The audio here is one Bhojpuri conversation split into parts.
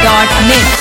धमाका.net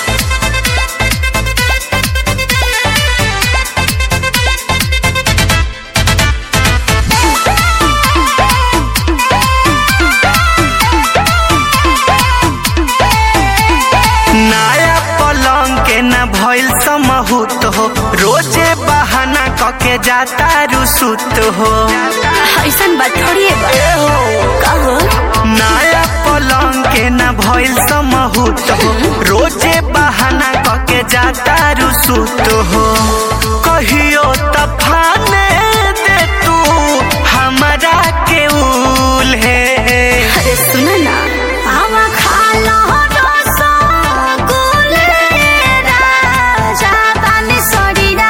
नया पलंग के न भइल समहूत हो रोजे बहाना कके जाता रुसुत हो ऐसन बात थोड़ी बा ए हो कहो नया पलंग के न भइल समहूत हो रोजे बहाना कके जाता रुसुत हो कहियो तफाने दे तू हमरा के उल है अरे सुन ना आवा खा लो रसगुल्ले राजा बानी सड़ीरा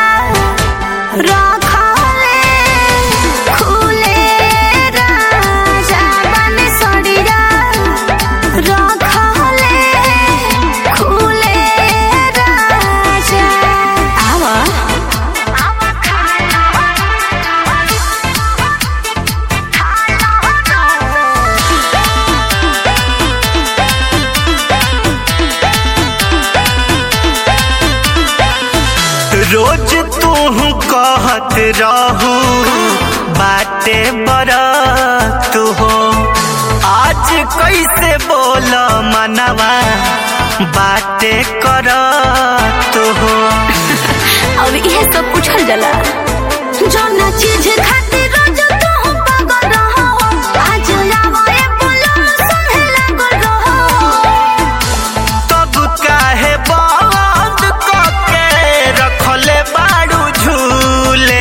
रखले खुले राजा बानी सड़ीरा रखले खुले राजा आवा आवा खा रोज तू कहत रहू बाटे बरत हो आज कैसे बोल मनवा बाटे करत हो अब इहे सब पूछल जाला जौना चीज खातिर रोज तू पागल रहो आज आवे बोलो सुने लागल रहो तब काहे बंद कके रखले बाड़ू झूले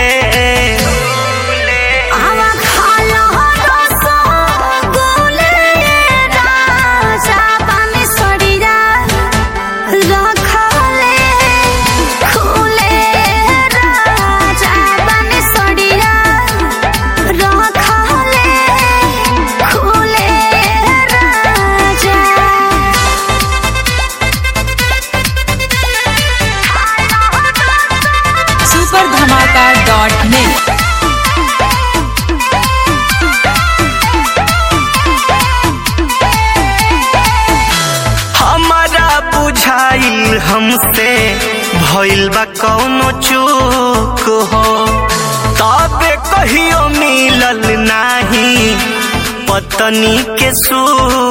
आवा खा लो रसगुल्ले राजा बानी सड़ीरा रखले खुले राजा बानी सड़ीरा रखले खुले राजा सुपर धमाका.net हमारा बुझाइल हमसे भइल बा कौनो चूक हो तबे कहियो मिलल नाही पत्नी के सुख